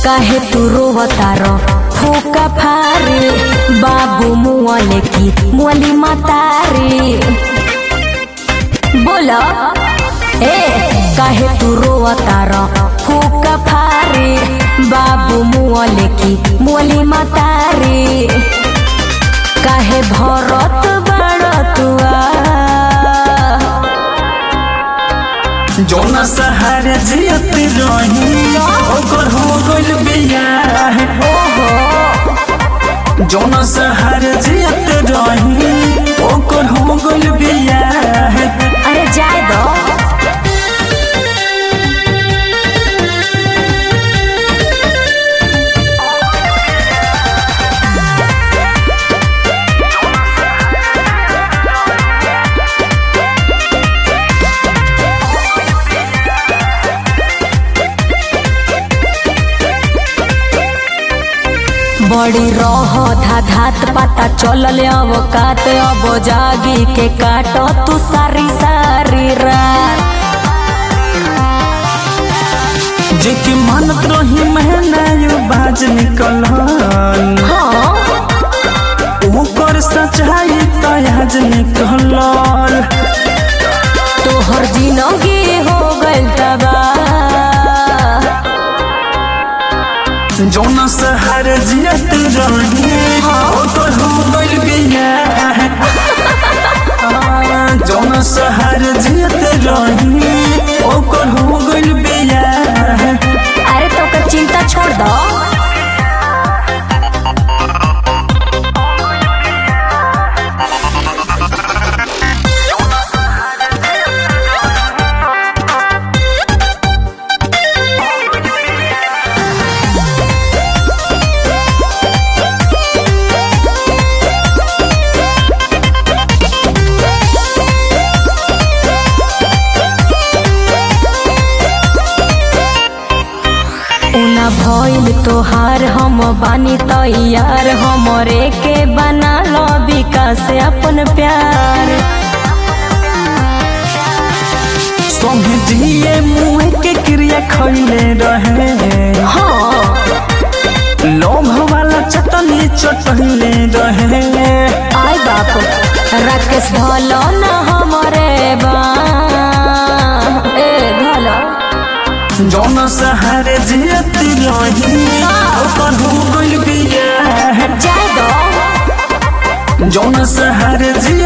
काहे तू रोवतार फूका फारे बाबू मुआले की मुअली मातारे बोला ए काहे तू रोवतार फूका फारे बाबू मुआले की मुअली मातारे काहे भरत बड़ तुआ जौना सहारे जियत रही ओकर हो गइल बियाह जौना सहारे जियत रही ओकर हो गइल बियाह अरे जाए दो बड़ी रह धा धात पता चलल अवकात अब जागी के काटो तू सारी सारी रात जेके मानत रही महना यू बाज निकल हाँ ओकर सच्चाई तयाज निकल तोहर जिंदगी हो गइल तबाह जौना सहारे जियत रही ओकर हो गइल बियाह जौना सहारे जियत रही ओकर हो गइल बियाह अरे तो ओकर चिंता छोड़ दो उना भइल तोहार हम बानी तैयार हमरे के बना लो विकास अपन प्यार संगे जिए मुँह के क्रिया खैले रहे हाँ लोभ वाला चटनी चटले रहे आई बाप राकेश भलो न हमरे बा ए भलो जौना सहारे जियत रही ओकर हो गइल बियाह जाए दो जौना सहारे जियत